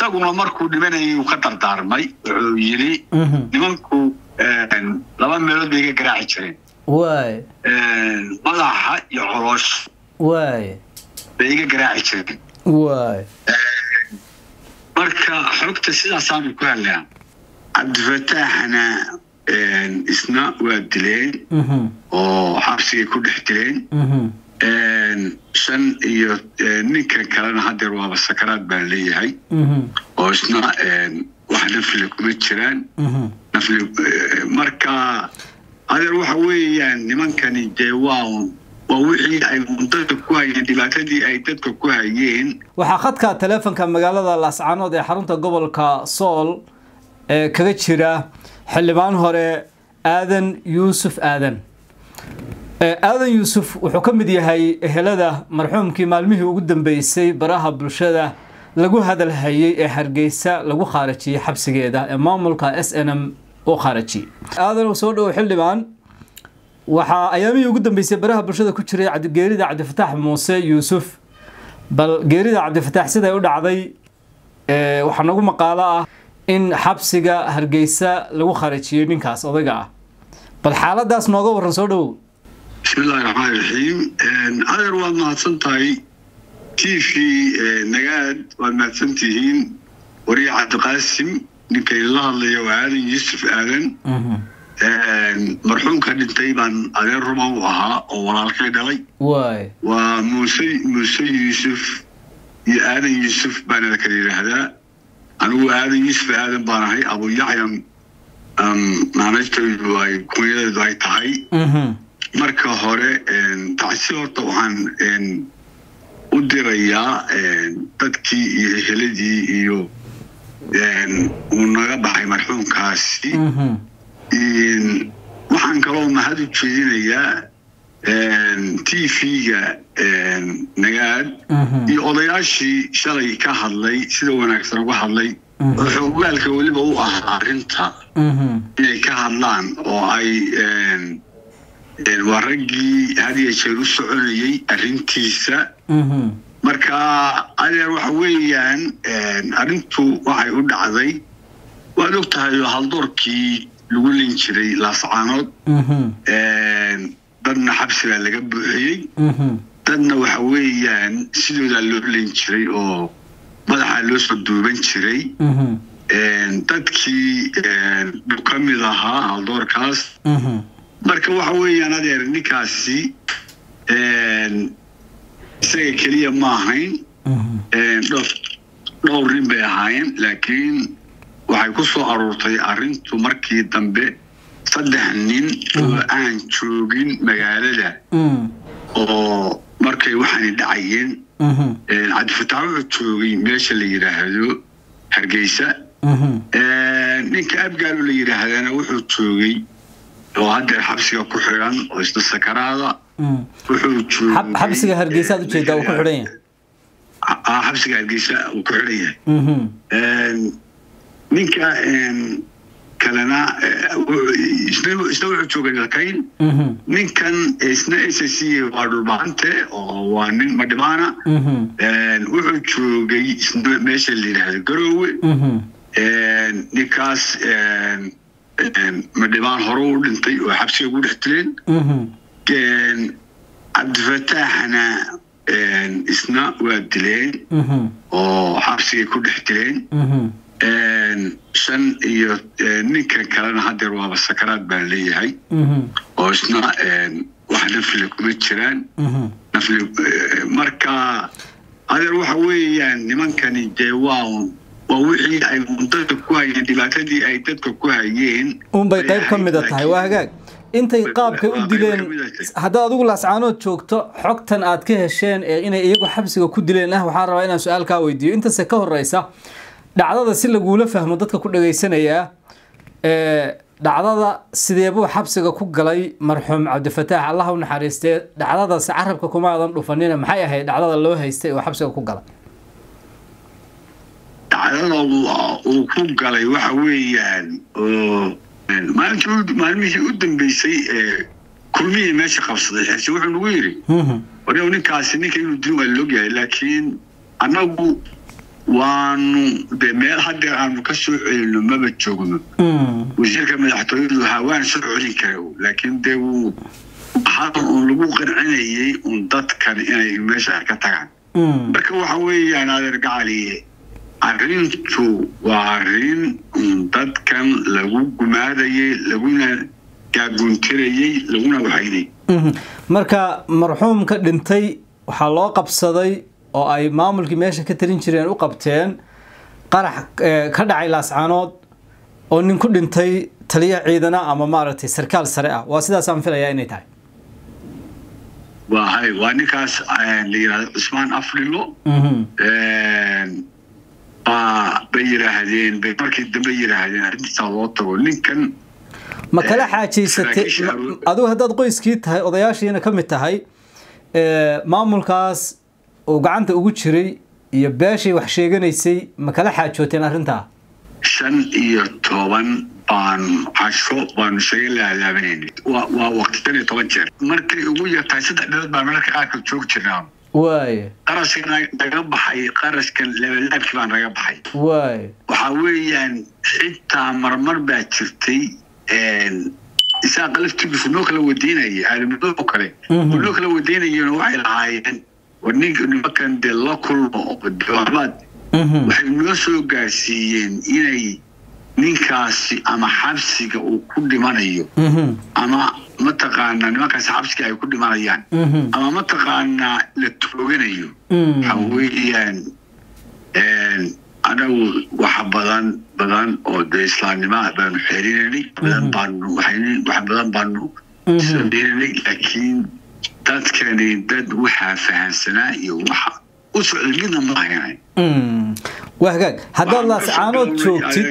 isaguna markuu dhimanayay uu ka dardaarmay wuxuu yidhi nimanku laba meelood bay iga garaaci jireen waay madaxa iyo coloosh waay bay iga garaaci jireen waay marka xogta sidaasaanu ku hadlaan cabdifataaxna isna waa dileen oo xabsigay ku dhex dileen shan iyo ninkan kalena hadeer waaba sakaraad baan leeyahay oo isna wax nafli kuma jiraan nafli marka adeer waxa weeyaan nimankani dee waa waa wixii ay dadka ku hayeen dhibaatadii ay dadka ku hayeen waxaa khadka taleefonka magaalada laascaanood ee xarunta gobolka sool ee kaga jira xildhibaan hore aadan yuusuf aadan aadan yuusuf wuxuu ka mid yahay ehelada marxuumkii maalmihii ugu dambeysay baraha bulshada lagu hadalhayay ee hargeysa lagu khaarajiyey xabsigeeda ee maamulka s n m u khaarajiyey aadan soo dhowo xildhibaan waxaa ayaamihii ugu dambeysay baraha bulshada ku jiray geerida cabdifataax muuse yuusuf bal geerida cabdifataax siday u dhacday waxaa nagu maqaalo ah in xabsiga hargeysa lagu khaarajiyey ninkaas odayga ah bal xaaladaas nooga waran soo dhowow bismillahi raxmaan raxiim adeer waad mahadsan tahay t v nagaad waad mahadsan tihiin wariye cabdiqaasim ninka idinla hadlaya waa aadan yuusuf aadan marxuumka dhintay baan adeer ruma u ahaa oo walaalkay dhalay waay waa muuse muuse yuusuf iyo aadan yuusuf baana la kala yidhaahdaa anigu aadan yuusuf aadan baan ahay abuyacyan naanaytaydu ay kunyadeedu ay tahay marka hore tacsi horta waxaan u dirayaa dadkii iyo eheladii iyo uu naga baxay marxuumkaasi waxaan kaloo mahad u jeedinayaa t v-ga nagaad iyo odayaashii shalay ka hadlay sida wanaagsan uga hadlay oo xoogaalka weliba u ahaa arrinta inay ka hadlaan oo ay waa raggii had iyo jeer u soconayay arrintiisa marka adeer waxa weeyaan arrintu waxay u dhacday waad og tahay oo haldoorkii lagu lin jiray laascaanood dadna xabsi baa laga buuxiyey dadna waxa weeyaan sidoodaa loo lin jiray oo madaxaa loo soo duuban jiray dadkii buu ka mid ahaa haldoorkaas marka waxa weeyaan adeer ninkaasi isaga keliya ma ahayn dhowr nin bay ahaayeen laakiin waxay ku soo aruurtay arrintu markii dambe saddex nin oo aan joogin magaalada oo markay waxaani dhacayeen cabdifataax wuxuu joogay meesha la yidhaahdo hargeysa ninka abgaalo la yidhaahdana wuxuu joogay oo haddeer xabsiga ku xidhan oo isna sakaraada wuxuu xabsiga hargeysa aad ujeedaa uu ku xidhan yahay xabsiga hargeysa uu ku xidhan yahay ninka kalena isna wuxuu joogay dalkayn ninkan isna s c waa dhulbaante oo waa nin madhibaana wuxuu joogay isna meesha la yidhaahdo garoowe ninkaas madhibaan hore u dhintay oo xabsiga ugu dhex dileen cabdifataaxna isna waa dileen oo xabsigay ku dhex dileen shan iyo ninkan kalena hadeer waaba sakaraad baan leeyahay oo isna wax nafli kuma jiraan nafli marka adeer waxa weeyaan nimankani dee waa waa wixii ay dadka ku hayeen dhibaatadii ay dadka ku hayeen unbay qayb ka mida tahay waa hagaag intay qaabkay u dileen haddaad adigu laascaanood joogto xogtan aad ka hesheen ee inay iyagu xabsiga ku dileen ah waxaan rabaa inaan su-aal kaa weydiiyo intase ka horeysa dhacdada si laguula fahmo dadka ku dhageysanayaa dhacdada sideebuu xabsiga ku galay marxuum cabdifataax allah u naxariistee dhacdadaas carabka kuma aadan dhufanina maxay ahayd dhacdada loo haystay oo xabsiga ku galay dhacdada uu ku galay waxa weeyaan oo maalintii maalmihii u dambeysay ee kulmihii meesha qabsaday xirsi wuxuu nagu yidhi waryow ninkaasi ninka inuu dil waa loogyahay laakiin annagu waanu de meel haddeer aanu ka soo celino maba joogno wasiirka madaxtooyadu hawaan soo celin kara laakiin dee wuu hadan uun lagu qancinayay un dadkan inay meesha ka tagaan marka waxa weeyaan adeer gacaliye arrintu waa arrin un dadkan lagu gumaadayay laguna gaaguntirayay laguna waxaynay marka marxuumka dhintay waxaa loo qabsaday oo ay maamulkii meesha ka tarin jireen u qabteen qarax ka dhacay laascaanood oo nin ku dhintay taliya ciidana ama maaragtay sarkaal sare ah waa sidaasaan filayaa inay tahay wahay waa ninkaas la yidhahdo cusmaan aflilo baa bay yidhaahdeen bay markii dambe yidhaahdeen arrintiisaa loo tago ninkan ma kala xaajaysatay adigu haddaad qoyskii tahay odayaashiina ka mid tahay maamulkaas uu gacanta ugu jiray iyo beeshay wax sheeganaysay ma kala xaajooteen arrintaa shan iyo toban baanu casho baanu isaga laalaabanaynay waa waqti shan iyo toban jeer markay ugu yartahay saddex bilood baan mararka qaarkood joogi jirnaa waaye qarashka naga baxay qarashkan labalaabkii baa naga baxay waaye waxaa weeyaan xitaa marmar baa jirtay isaaqa laftigiisu noo kala wadiinaya aadamado oo kale noo kala wadiinayeen waxay lahaayeen war ninka nimankan dee la kulmo waxbaad waxay noo soo gaarsiiyeen inay ninkaasi ama xabsiga uu ku dhimanayo ama mataqaanaa nimankaasi xabsiga ay ku dhimanayaan ama mataqaanaa la tooganayo waxa weeyaan anagu wax badan badan oo dee islaamnimoa baanu xeerinaynay badan baanu wax badan baanu sameynanay laakiin dadkani dad waxaa fahansanaa iyo waxa u socday midna ma ahaynay waa hagaag haddaad laascaanood joogtid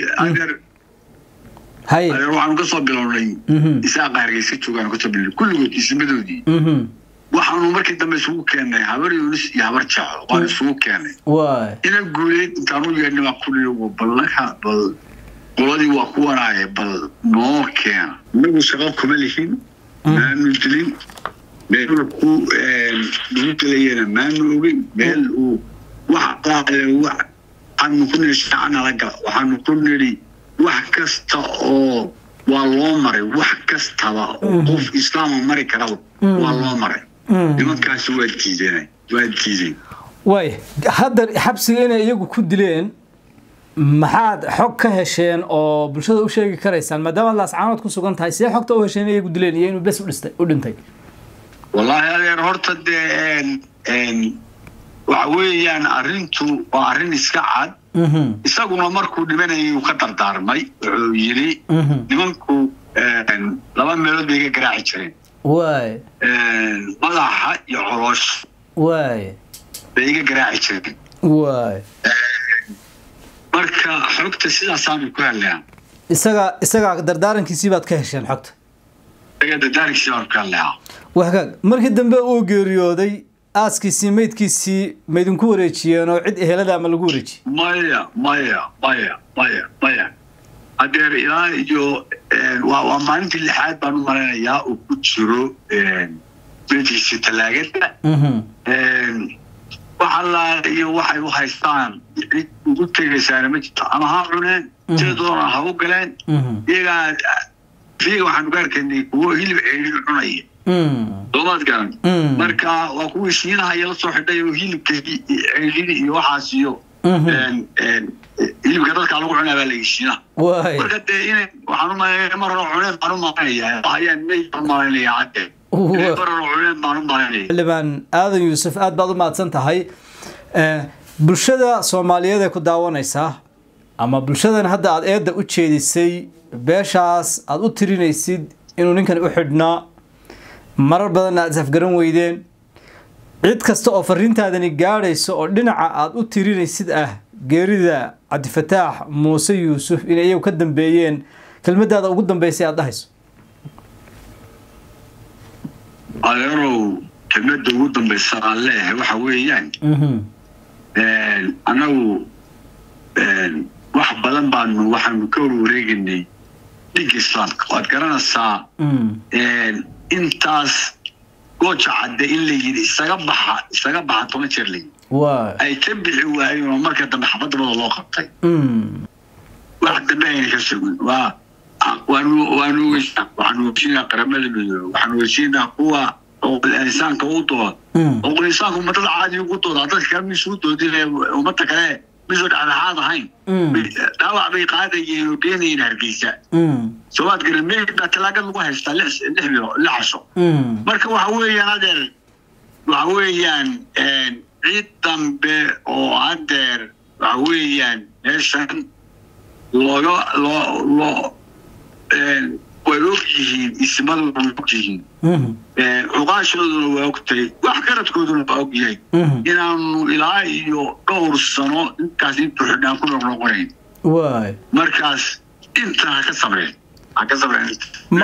haye adeer waxaanu ka soo bilownay isaaqa hargeysa joogaanu kasoo bilownay kulligood isimadoodii waxaanu markii dambe isugu keennay habar yunis iyo habar jaco waan isugu keennay waay ina guuleed intaan u yeedhnay baa ku niri ballaka bal qoladii waa kuwanaaye bal noo keena inagu shaqo kuma lihin maanu dilin meel ku lagu dilayana maanu ogin meel uu wax waxaanu ku niri shaacana la gala waxaanu ku niri wax kasta oo waa loo maray wax kastaba oo qof islaama mari karaba waa loo maray nimankaasi waa diideen waa diideen waay hadda xabsiga inay iyagu ku dileen maxaad xog ka hesheen oo bulshada u sheegi karaysaan maadaama laascaanood ku sugan tahay see xogta u hesheen iyagu dileen iyo inuu bes udhistay u dhintay wallaahi adeer horta dee waxa weeyaan arrintu waa arrin iska cad isaguna markuu dhimanayay uu ka dardaarmay wuxuu yidhi nimanku laba meelood bay iga garaaci jireen waay madaxa iyo coloosh waay bay iga garaaci jireen waay marka xogta sidaasaanu ku hadlayaa isaga isaga dardaarankiisii baad ka hesheen xogta isaga dardaarankiisii baanu ku hadlayaa waa hagaag markii dambe uu geeriyooday aaskiisii meydkiisii maydinku wareejiyeen oo cid ehelada ama lagu wareejiyey maya maya maya maya maya hadeer ilaa iyo waa waa maalintii lixaad baan u malaynayaa uu ku jiro meydkiisii talaagada wax allaa iyo waxay u haystaan cid ugu tegaysaana ma jirto ama ha cuneen sidoona ha u galeen iyagaa iyaga waxaanu ka arkaynay kuwo hilib ceedhin cunaya soomaad garan marka waa kuwii shiinahaya la soo xidhay oo hilibka ceedhin iyo waxaas iyo hilibka dadka lagu cunaa baa layi shiinaha waay marka dee inay waxaan u malaynaya mar hore cuneen baan u malaynayaa hayaan mey baan u malaynaya hadde mar hore cuneen baan u malaynaya xildhibaan aadan yuusuf aad baad u mahadsan tahay bulshada soomaaliyeed ee ku daawanaysaa ama bulshadan hadda aada eedda u jeedisay beeshaas aada u tirinaysid inuu ninkan u xidhnaa marar badanna aad isafgaran weydeen cid kasta oo fariintaadani gaadhayso oo dhinaca aada u tirinaysid ah geerida cabdifataax muuse yuusuf inay iyagu ka dambeeyeen kelmadaada ugu dambeysay aada dhahayso adeerow kelmadda ugu dambaysa aan leeyahay waxa weeyaan annagu wax badan baanu waxaanu ka warwareegaynay dhiga islaamka waad garanaysaa intaas gooja cadde in la yidhi isaga baxa isaga baxa toban jeer la yidhi waay ay ka bixi waayeen oo marka dambe xabadabada loo qabtay Mm. wax dambe ayna ka sugin waa waanu waanu ogeysaa waxaanu ogeysiinaa qaramada midoobe waxaanu ogeysiinaa kuwa xuquuqul insaanka u dood Mm. xuquuqul insaanka ummadada caadi ugu doodaa dadka kale misu doodin ummadda kale misoo dhexdhexaad ahayn Mm. dhaawac bay qaadayeen oo keenayeen hargeysa Mm. soomaad garan meyd baa talaagad lagu haystaa lix lix bilo lix casho Mm. marka waxa weeyaan adeer waxa weeyaan ciid dambe oo adeer waxa weeyaan meeshan looga loo loo way og yihiin ismaduna way og yihiin Mm. cuqaashooduna waa ogtay wax garadkooduna waa og yahay Mm. inaanu ilaa iyo dhowr sano intaas intuu xidhaan ku noqnoqonayn waay markaas inta ha ka sabreen ha ka sabreen